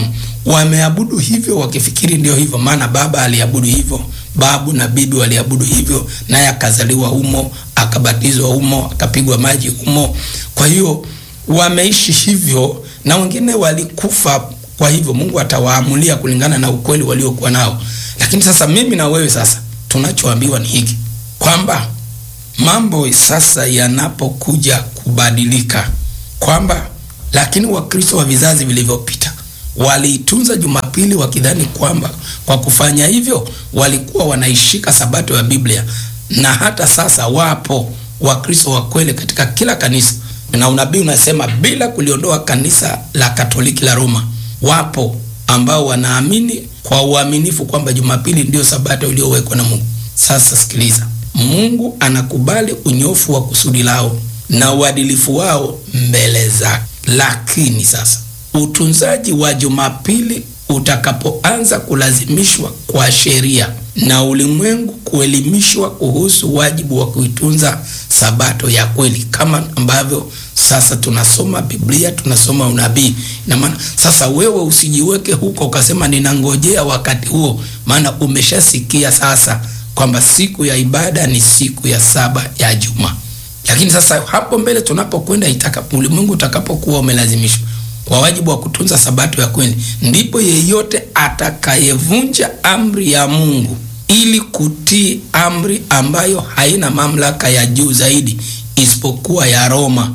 wameabudu hivyo wakifikiri ndio hivyo, maana baba aliabudu hivyo, babu na bibi waliabudu hivyo, naye akazaliwa humo, akabatizwa humo, akapigwa maji humo. Kwa hiyo wameishi hivyo, na wengine walikufa. Kwa hivyo Mungu atawaamulia kulingana na ukweli waliokuwa nao. Lakini sasa mimi na wewe sasa tunachoambiwa ni hiki kwamba mambo sasa yanapokuja kubadilika, kwamba lakini Wakristo wa vizazi vilivyopita waliitunza Jumapili wakidhani kwamba kwa kufanya hivyo walikuwa wanaishika sabato ya Biblia, na hata sasa wapo Wakristo wa kweli katika kila kanisa, na unabii unasema bila kuliondoa kanisa la Katoliki la Roma, wapo ambao wanaamini kwa uaminifu kwamba Jumapili ndiyo sabato iliyowekwa na Mungu. Sasa sikiliza, Mungu anakubali unyofu wa kusudi lao na uadilifu wao mbele zake, lakini sasa utunzaji wa Jumapili utakapoanza kulazimishwa kwa sheria na ulimwengu kuelimishwa kuhusu wajibu wa kuitunza sabato ya kweli, kama ambavyo sasa tunasoma Biblia, tunasoma unabii. Na maana sasa wewe usijiweke huko ukasema ninangojea wakati huo, maana umeshasikia sasa kwamba siku ya ibada ni siku ya saba ya juma. Lakini sasa hapo mbele tunapokwenda, itakapo ulimwengu utakapokuwa umelazimishwa kwa wajibu wa kutunza sabato ya kweli, ndipo yeyote atakayevunja amri ya Mungu ili kutii amri ambayo haina mamlaka ya juu zaidi isipokuwa ya Roma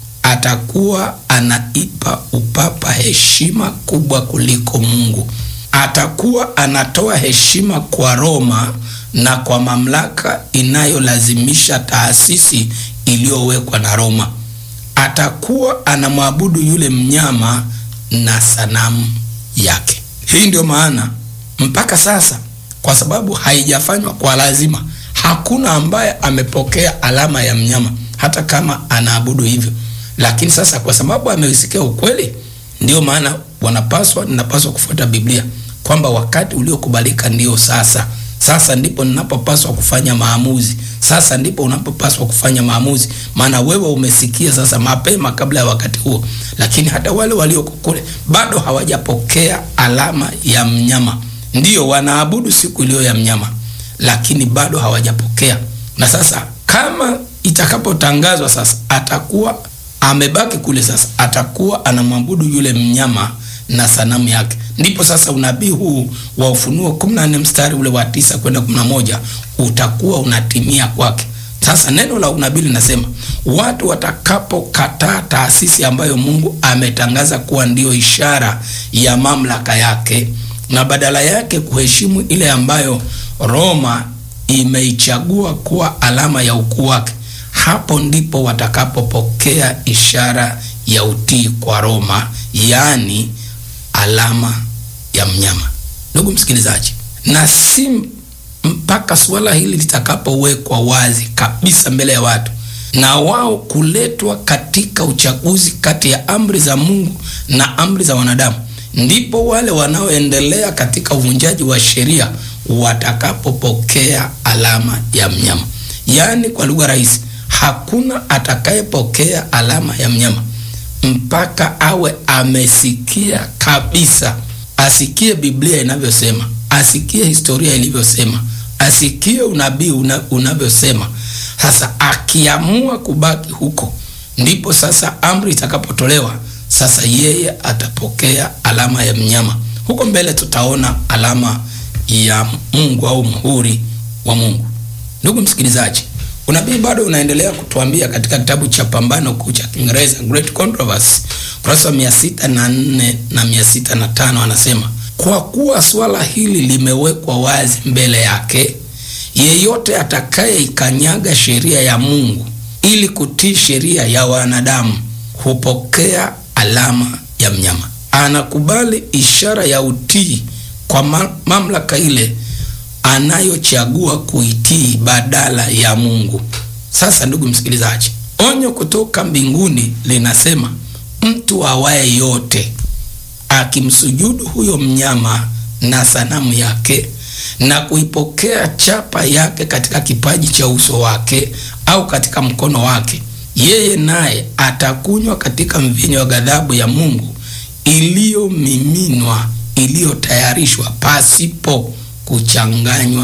atakuwa anaipa upapa heshima kubwa kuliko Mungu. Atakuwa anatoa heshima kwa Roma na kwa mamlaka inayolazimisha taasisi iliyowekwa na Roma. Atakuwa anamwabudu yule mnyama na sanamu yake. Hii ndio maana mpaka sasa, kwa sababu haijafanywa kwa lazima, hakuna ambaye amepokea alama ya mnyama, hata kama anaabudu hivyo. Lakini sasa kwa sababu amesikia ukweli, ndio maana wanapaswa, ninapaswa kufuata Biblia kwamba wakati uliokubalika ndio sasa. Sasa ndipo ninapopaswa kufanya maamuzi. Sasa ndipo unapopaswa kufanya maamuzi, maana wewe umesikia sasa mapema kabla ya wakati huo. Lakini hata wale walioko kule bado hawajapokea alama ya mnyama, ndio wanaabudu siku iliyo ya mnyama, lakini bado hawajapokea. Na sasa kama itakapotangazwa sasa, atakuwa amebaki kule, sasa atakuwa anamwabudu yule mnyama na sanamu yake. Ndipo sasa unabii huu wa Ufunuo 14 mstari ule wa tisa kwenda 11 utakuwa unatimia kwake. Sasa neno la unabii linasema watu watakapokataa taasisi ambayo Mungu ametangaza kuwa ndiyo ishara ya mamlaka yake na badala yake kuheshimu ile ambayo Roma imeichagua kuwa alama ya ukuu wake, hapo ndipo watakapopokea ishara ya utii kwa Roma, yaani alama ya mnyama. Ndugu msikilizaji, na si mpaka suala hili litakapowekwa wazi kabisa mbele ya watu na wao kuletwa katika uchaguzi kati ya amri za Mungu na amri za wanadamu, ndipo wale wanaoendelea katika uvunjaji wa sheria watakapopokea alama ya mnyama. Yaani, kwa lugha rahisi, hakuna atakayepokea alama ya mnyama mpaka awe amesikia kabisa, asikie Biblia inavyosema, asikie historia ilivyosema, asikie unabii una, unavyosema. Sasa akiamua kubaki huko, ndipo sasa amri itakapotolewa. Sasa yeye atapokea alama ya mnyama. Huko mbele tutaona alama ya Mungu au muhuri wa Mungu. Ndugu msikilizaji, unabii bado unaendelea kutuambia katika kitabu cha Pambano Kuu cha Kiingereza, Great Controversy, kurasa wa mia sita na nne na mia sita na tano anasema kwa kuwa swala hili limewekwa wazi mbele yake, yeyote atakayeikanyaga sheria ya Mungu ili kutii sheria ya wanadamu hupokea alama ya mnyama. Anakubali ishara ya utii kwa mamlaka ile anayochagua kuitii badala ya Mungu. Sasa ndugu msikilizaji, onyo kutoka mbinguni linasema mtu awaye yote akimsujudu huyo mnyama na sanamu yake na kuipokea chapa yake katika kipaji cha uso wake au katika mkono wake, yeye naye atakunywa katika mvinyo wa ghadhabu ya Mungu iliyomiminwa iliyotayarishwa pasipo kuchanganywa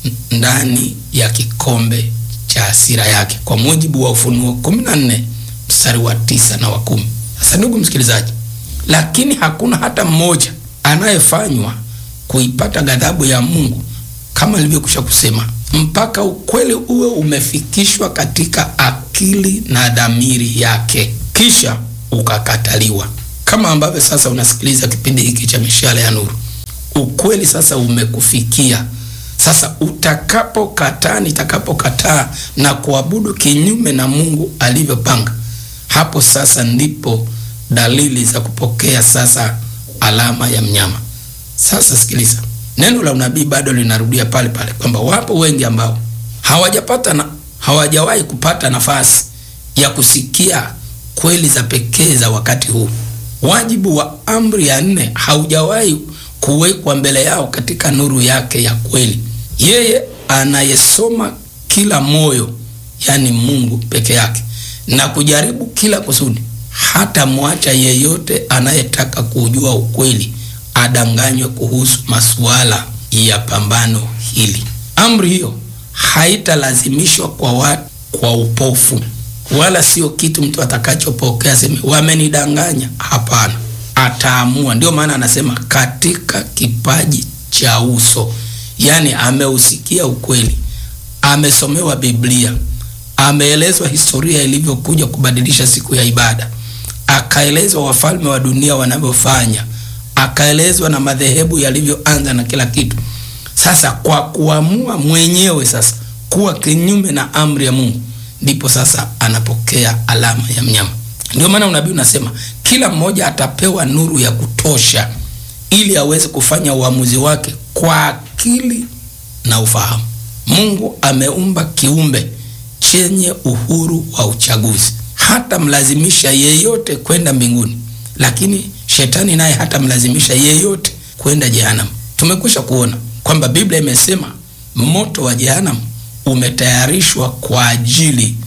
ndani ya kikombe cha hasira yake, kwa mujibu wa Ufunuo 14 mstari wa tisa na wa kumi. Sasa ndugu msikilizaji, lakini hakuna hata mmoja anayefanywa kuipata ghadhabu ya Mungu kama nilivyokwisha kusema, mpaka ukweli uwe umefikishwa katika akili na dhamiri yake, kisha ukakataliwa. Kama ambavyo sasa unasikiliza kipindi hiki cha Mishale ya Nuru, ukweli sasa umekufikia. Sasa utakapokataa, nitakapokataa na kuabudu kinyume na Mungu alivyopanga, hapo sasa ndipo dalili za kupokea sasa alama ya mnyama. Sasa sikiliza, neno la unabii bado linarudia pale pale kwamba wapo wengi ambao hawajapata na hawajawahi kupata nafasi ya kusikia kweli za pekee za wakati huu. Wajibu wa amri ya nne haujawahi kuwekwa mbele yao katika nuru yake ya kweli. Yeye anayesoma kila moyo, yani Mungu peke yake, na kujaribu kila kusudi, hata mwacha yeyote anayetaka kujua ukweli adanganywe kuhusu masuala ya pambano hili. Amri hiyo haitalazimishwa kwa watu kwa upofu, wala sio kitu mtu atakachopokea seme wamenidanganya. Hapana, ataamua. Ndio maana anasema katika kipaji cha uso, yaani ameusikia ukweli, amesomewa Biblia, ameelezwa historia ilivyokuja kubadilisha siku ya ibada, akaelezwa wafalme wa dunia wanavyofanya akaelezwa na madhehebu yalivyoanza na kila kitu. Sasa kwa kuamua mwenyewe sasa kuwa kinyume na amri ya Mungu, ndipo sasa anapokea alama ya mnyama. Ndio maana unabii unasema kila mmoja atapewa nuru ya kutosha ili aweze kufanya uamuzi wake kwa akili na ufahamu. Mungu ameumba kiumbe chenye uhuru wa uchaguzi, hata mlazimisha yeyote kwenda mbinguni, lakini shetani naye hata mlazimisha yeyote kwenda jehanamu. Tumekwisha kuona kwamba Biblia imesema moto wa jehanamu umetayarishwa kwa ajili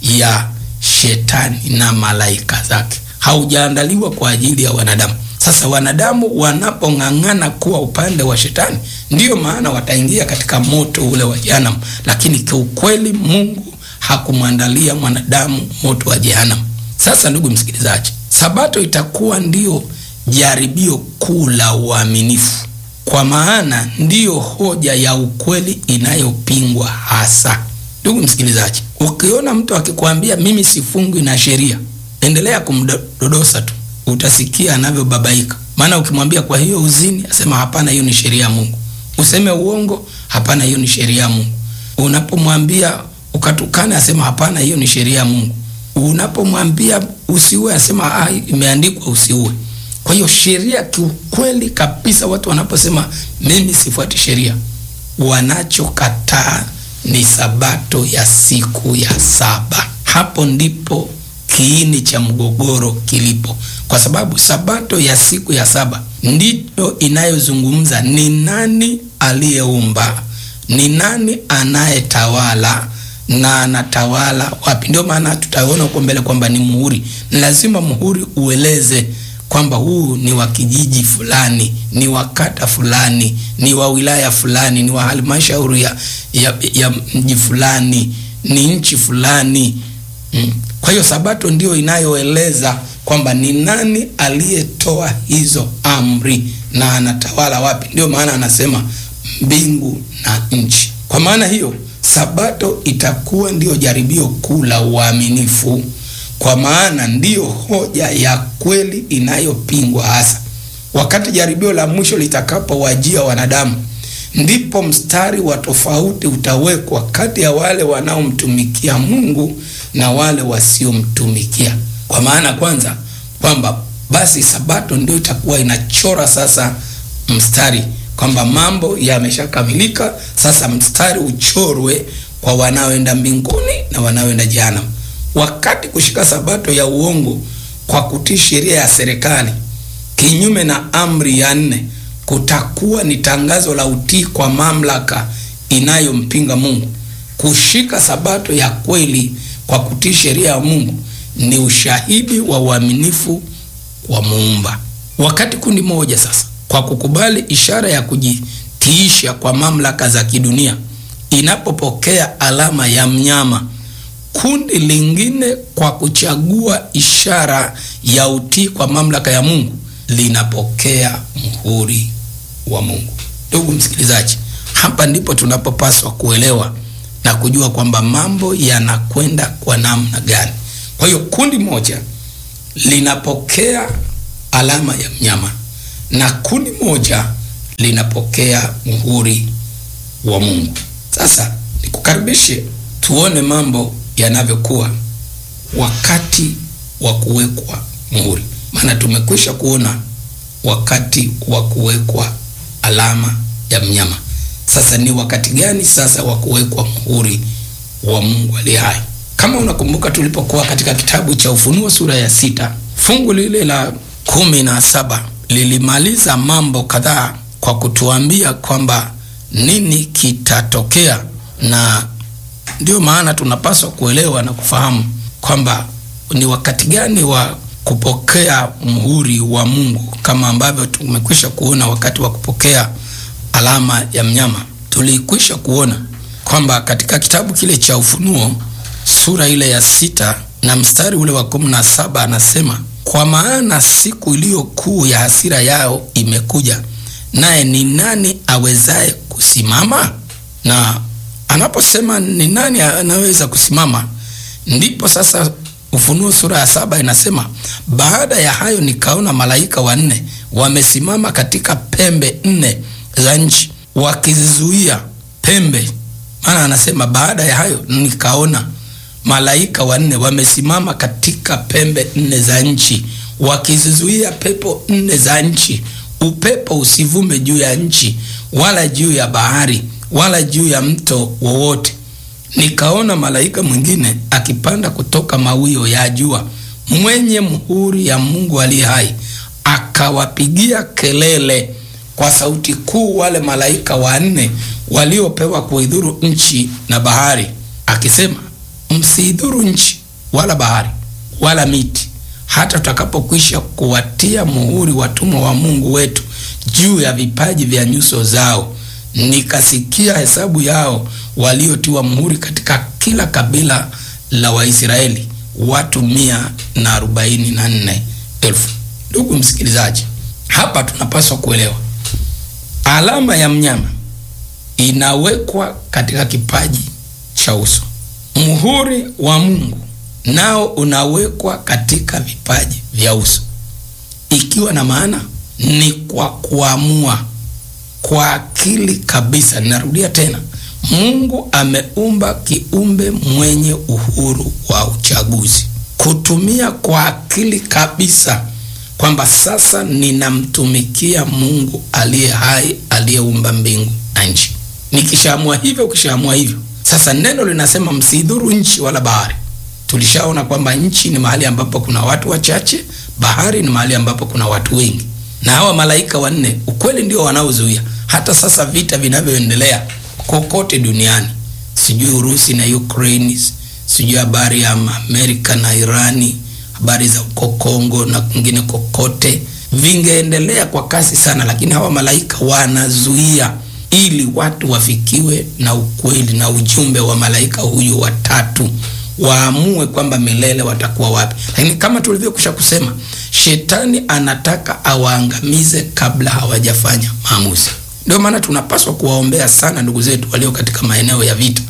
ya shetani na malaika zake, haujaandaliwa kwa ajili ya wanadamu. Sasa wanadamu wanapong'ang'ana kuwa upande wa shetani, ndiyo maana wataingia katika moto ule wa jehanamu, lakini kiukweli Mungu hakumwandalia mwanadamu moto wa jehanamu. Sasa ndugu msikilizaji, Sabato itakuwa ndiyo jaribio kuu la uaminifu, kwa maana ndiyo hoja ya ukweli inayopingwa hasa. Ndugu msikilizaji, ukiona mtu akikwambia mimi sifungwi na sheria, endelea kumdodosa tu, utasikia anavyobabaika. Maana ukimwambia kwa hiyo uzini, asema hapana, hiyo ni sheria ya Mungu. Useme uongo, hapana, hiyo ni sheria ya Mungu. Unapomwambia ukatukana, asema hapana, hiyo ni sheria ya Mungu. Unapomwambia usiue, asema ah, imeandikwa usiue. Kwa hiyo sheria, kiukweli kabisa, watu wanaposema mimi sifuati sheria, wanachokataa ni sabato ya siku ya saba. Hapo ndipo kiini cha mgogoro kilipo, kwa sababu sabato ya siku ya saba ndiyo inayozungumza ni nani aliyeumba, ni nani anayetawala na anatawala wapi. Ndio maana tutaona huko mbele kwamba ni muhuri. Ni lazima muhuri ueleze kwamba huu ni wa kijiji fulani, ni wa kata fulani, ni wa wilaya fulani, ni wa halmashauri ya, ya, ya mji fulani, ni nchi fulani mm. Kwa hiyo sabato ndio inayoeleza kwamba ni nani aliyetoa hizo amri na anatawala wapi. Ndio maana anasema mbingu na nchi. Kwa maana hiyo sabato itakuwa ndiyo jaribio kuu la uaminifu, kwa maana ndiyo hoja ya kweli inayopingwa hasa. Wakati jaribio la mwisho litakapowajia wanadamu, ndipo mstari wa tofauti utawekwa kati ya wale wanaomtumikia Mungu na wale wasiomtumikia. Kwa maana kwanza kwamba basi sabato ndio itakuwa inachora sasa mstari kwamba mambo yameshakamilika, sasa mstari uchorwe kwa wanaoenda mbinguni na wanaoenda jehanamu. Wakati kushika sabato ya uongo kwa kutii sheria ya serikali kinyume na amri ya nne kutakuwa ni tangazo la utii kwa mamlaka inayompinga Mungu. Kushika sabato ya kweli kwa kutii sheria ya Mungu ni ushahidi wa uaminifu wa Muumba. Wakati kundi moja sasa kwa kukubali ishara ya kujitiisha kwa mamlaka za kidunia inapopokea alama ya mnyama kundi lingine kwa kuchagua ishara ya utii kwa mamlaka ya mungu linapokea mhuri wa mungu ndugu msikilizaji hapa ndipo tunapopaswa kuelewa na kujua kwamba mambo yanakwenda kwa namna gani kwa hiyo kundi moja linapokea alama ya mnyama na kundi moja linapokea muhuri wa mungu sasa nikukaribishe tuone mambo yanavyokuwa wakati wa kuwekwa muhuri maana tumekwisha kuona wakati wa kuwekwa alama ya mnyama sasa ni wakati gani sasa wa kuwekwa muhuri wa mungu aliye hai kama unakumbuka tulipokuwa katika kitabu cha ufunuo sura ya sita fungu lile la kumi na saba lilimaliza mambo kadhaa kwa kutuambia kwamba nini kitatokea na ndio maana tunapaswa kuelewa na kufahamu kwamba ni wakati gani wa kupokea mhuri wa mungu kama ambavyo tumekwisha kuona wakati wa kupokea alama ya mnyama tulikwisha kuona kwamba katika kitabu kile cha ufunuo sura ile ya sita na mstari ule wa kumi na saba anasema kwa maana siku iliyo kuu ya hasira yao imekuja naye ni nani awezaye kusimama na anaposema ni nani anaweza kusimama ndipo sasa ufunuo sura ya saba inasema baada ya hayo nikaona malaika wanne wamesimama katika pembe nne za nchi wakizizuia pembe maana anasema baada ya hayo nikaona malaika wanne wamesimama katika pembe nne za nchi wakizizuia pepo nne za nchi upepo usivume juu ya nchi wala juu ya bahari wala juu ya mto wowote nikaona malaika mwingine akipanda kutoka mawio ya jua mwenye mhuri ya mungu aliye hai akawapigia kelele kwa sauti kuu wale malaika wanne waliopewa kuidhuru nchi na bahari akisema msiidhuru nchi wala bahari wala miti hata tutakapokwisha kuwatia muhuri watumwa wa mungu wetu juu ya vipaji vya nyuso zao nikasikia hesabu yao waliotiwa muhuri katika kila kabila la waisraeli watu mia na arobaini na nne elfu ndugu msikilizaji hapa tunapaswa kuelewa alama ya mnyama inawekwa katika kipaji cha uso muhuri wa mungu nao unawekwa katika vipaji vya uso ikiwa na maana ni kwa kuamua kwa akili kabisa ninarudia tena mungu ameumba kiumbe mwenye uhuru wa uchaguzi kutumia kwa akili kabisa kwamba sasa ninamtumikia mungu aliye hai aliyeumba mbingu na nchi nikishaamua hivyo ukishaamua hivyo sasa neno linasema msidhuru nchi wala bahari tulishaona kwamba nchi ni mahali ambapo kuna watu wachache bahari ni mahali ambapo kuna watu wengi na hawa malaika wanne ukweli ndio wanaozuia hata sasa vita vinavyoendelea kokote duniani sijui urusi na ukraine sijui habari ya amerika na irani habari za uko kongo na kwingine kokote vingeendelea kwa kasi sana lakini hawa malaika wanazuia ili watu wafikiwe na ukweli na ujumbe wa malaika huyu watatu waamue kwamba milele watakuwa wapi lakini kama tulivyokusha kusema shetani anataka awaangamize kabla hawajafanya maamuzi ndio maana tunapaswa kuwaombea sana ndugu zetu walio katika maeneo ya vita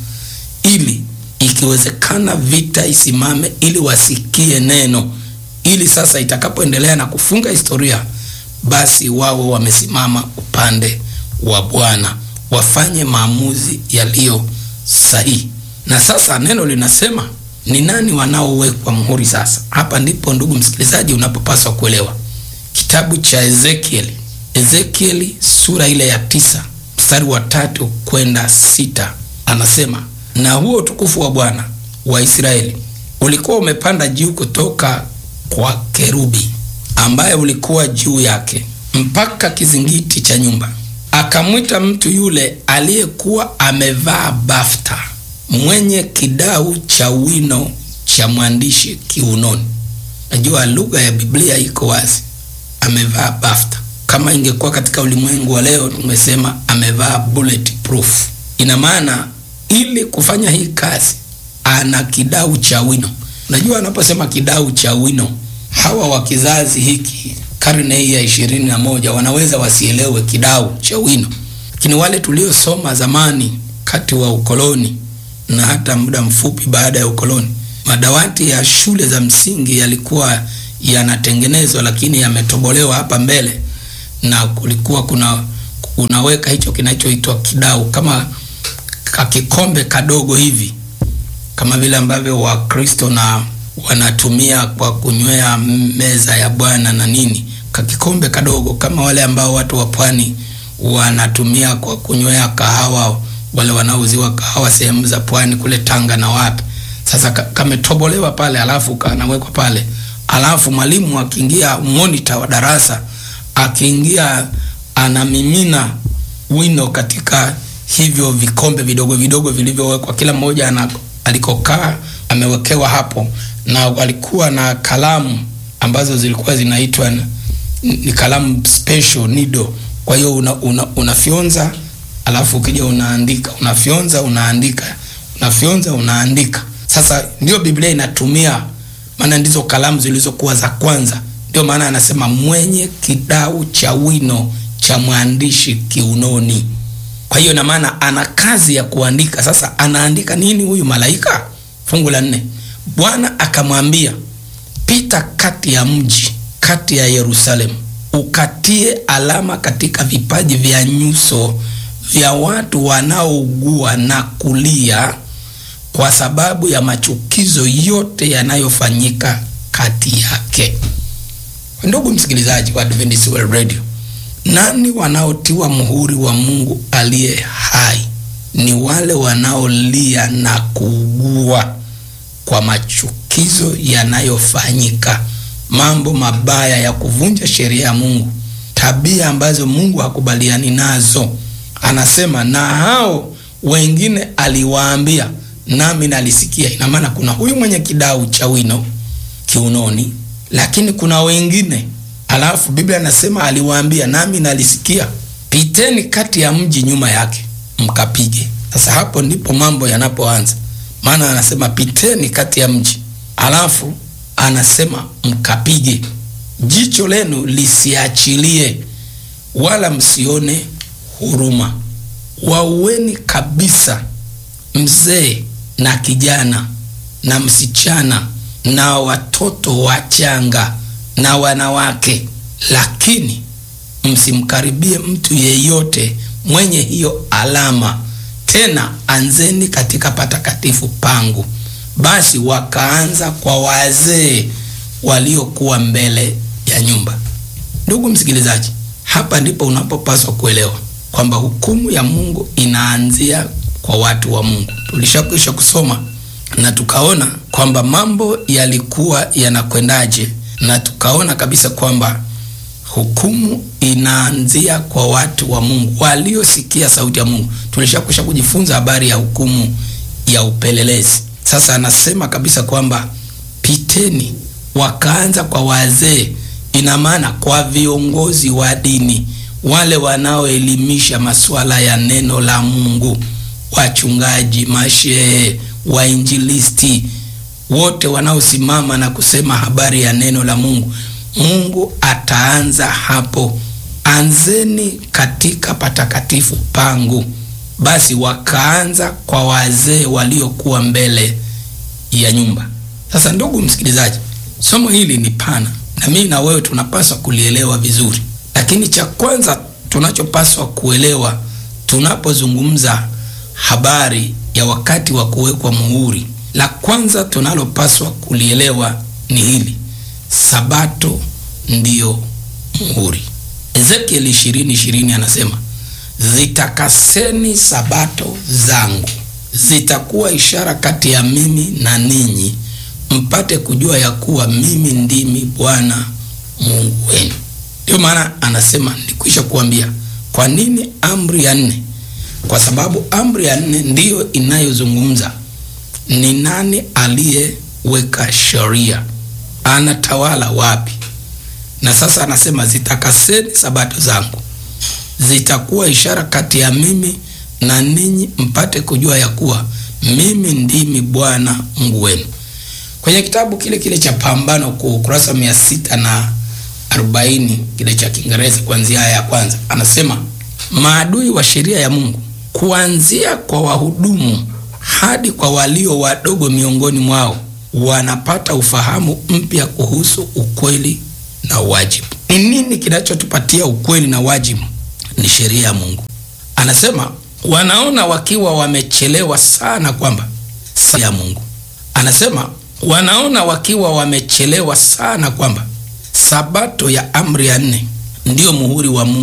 ili ikiwezekana vita isimame ili wasikie neno ili sasa itakapoendelea na kufunga historia basi wawe wamesimama upande wa bwana wafanye maamuzi yaliyo sahihi na sasa neno linasema ni nani wanaowekwa mhuri sasa hapa ndipo ndugu msikilizaji unapopaswa kuelewa kitabu cha ezekieli ezekieli sura ile ya tisa mstari wa tatu kwenda sita anasema na huo utukufu wa bwana wa israeli ulikuwa umepanda juu kutoka kwa kerubi ambaye ulikuwa juu yake mpaka kizingiti cha nyumba akamwita mtu yule aliyekuwa amevaa bafta mwenye kidau cha wino cha mwandishi kiunoni najua lugha ya biblia iko wazi amevaa bafta kama ingekuwa katika ulimwengu wa leo tumesema amevaa bulletproof. Ina maana ili kufanya hii kazi ana kidau cha wino. Unajua, anaposema kidau cha wino, hawa wa kizazi hiki karne hii ya ishirini na moja wanaweza wasielewe kidau cha wino, lakini wale tuliosoma zamani kati wa ukoloni na hata muda mfupi baada ya ukoloni, madawati ya shule za msingi yalikuwa yanatengenezwa, lakini yametobolewa hapa mbele, na kulikuwa kuna unaweka hicho kinachoitwa kidau kama kakikombe kadogo hivi, kama vile ambavyo Wakristo na wanatumia kwa kunywea meza ya Bwana na nini, kakikombe kadogo kama wale ambao watu wa pwani wanatumia kwa kunywea kahawa, wale wanaouziwa kahawa sehemu za pwani kule Tanga na wapi. Sasa kametobolewa pale, alafu kanawekwa pale, alafu mwalimu akiingia, monitor wa darasa akiingia, anamimina wino katika hivyo vikombe vidogo vidogo vilivyowekwa, kila mmoja ana alikokaa amewekewa hapo, na walikuwa na kalamu ambazo zilikuwa zinaitwa ni kalamu special nido. Kwa hiyo una, una, unafyonza alafu ukija unaandika, unafyonza unaandika, unafyonza unaandika. Sasa ndio Biblia inatumia, maana ndizo kalamu zilizokuwa za kwanza. Ndio maana anasema mwenye kidau cha wino cha mwandishi kiunoni. Kwa hiyo na maana ana kazi ya kuandika. Sasa anaandika nini huyu malaika? Fungu la nne, Bwana akamwambia, pita kati ya mji, kati ya Yerusalemu, ukatie alama katika vipaji vya nyuso vya watu wanaougua na kulia kwa sababu ya machukizo yote yanayofanyika kati yake. Ndugu msikilizaji wa Adventist World Radio, nani wanaotiwa muhuri wa Mungu aliye hai? Ni wale wanaolia na kuugua kwa machukizo yanayofanyika, mambo mabaya ya kuvunja sheria ya Mungu, tabia ambazo Mungu hakubaliani nazo. Anasema na hao wengine aliwaambia, nami nalisikia. Ina maana kuna huyu mwenye kidau cha wino kiunoni, lakini kuna wengine Alafu Biblia anasema aliwaambia, nami nalisikia, piteni kati ya mji nyuma yake mkapige. Sasa hapo ndipo mambo yanapoanza, maana anasema piteni kati ya mji, alafu anasema mkapige, jicho lenu lisiachilie, wala msione huruma. Waueni kabisa mzee na kijana na msichana na watoto wachanga na wanawake, lakini msimkaribie mtu yeyote mwenye hiyo alama. Tena anzeni katika patakatifu pangu. Basi wakaanza kwa wazee waliokuwa mbele ya nyumba. Ndugu msikilizaji, hapa ndipo unapopaswa kuelewa kwamba hukumu ya Mungu inaanzia kwa watu wa Mungu. Tulishakwisha kusoma na tukaona kwamba mambo yalikuwa yanakwendaje na tukaona kabisa kwamba hukumu inaanzia kwa watu wa Mungu waliosikia sauti ya Mungu. Tulishakwisha kujifunza habari ya hukumu ya upelelezi. Sasa anasema kabisa kwamba piteni, wakaanza kwa wazee, ina maana kwa viongozi wa dini, wale wanaoelimisha masuala ya neno la Mungu, wachungaji, mashehe, wainjilisti wote wanaosimama na kusema habari ya neno la Mungu. Mungu ataanza hapo, anzeni katika patakatifu pangu. Basi wakaanza kwa wazee waliokuwa mbele ya nyumba. Sasa ndugu msikilizaji, somo hili ni pana na mimi na wewe tunapaswa kulielewa vizuri, lakini cha kwanza tunachopaswa kuelewa tunapozungumza habari ya wakati wa kuwekwa muhuri la kwanza tunalopaswa kulielewa ni hili: Sabato ndiyo muhuri. Ezekieli ishirini ishirini anasema zitakaseni sabato zangu, zitakuwa ishara kati ya mimi na ninyi, mpate kujua ya kuwa mimi ndimi Bwana Mungu wenu. Ndiyo maana anasema nilikwisha kuambia. Kwa nini amri ya nne? Kwa sababu amri ya nne ndiyo inayozungumza ni nani aliyeweka sheria, anatawala wapi, na sasa anasema zitakaseni sabato zangu, zitakuwa ishara kati ya mimi na ninyi, mpate kujua ya kuwa mimi ndimi Bwana Mungu wenu. Kwenye kitabu kile kile cha Pambano Kuu, ukurasa mia sita na arobaini kile cha Kiingereza, kuanzia aya ya kwanza, anasema maadui wa sheria ya Mungu, kuanzia kwa wahudumu hadi kwa walio wadogo miongoni mwao, wanapata ufahamu mpya kuhusu ukweli na wajibu. Ni nini kinachotupatia ukweli na wajibu? Ni sheria ya Mungu. Anasema wanaona wakiwa wamechelewa sana kwamba saa ya Mungu. Anasema wanaona wakiwa wamechelewa sana kwamba sabato ya amri ya nne ndiyo muhuri wa Mungu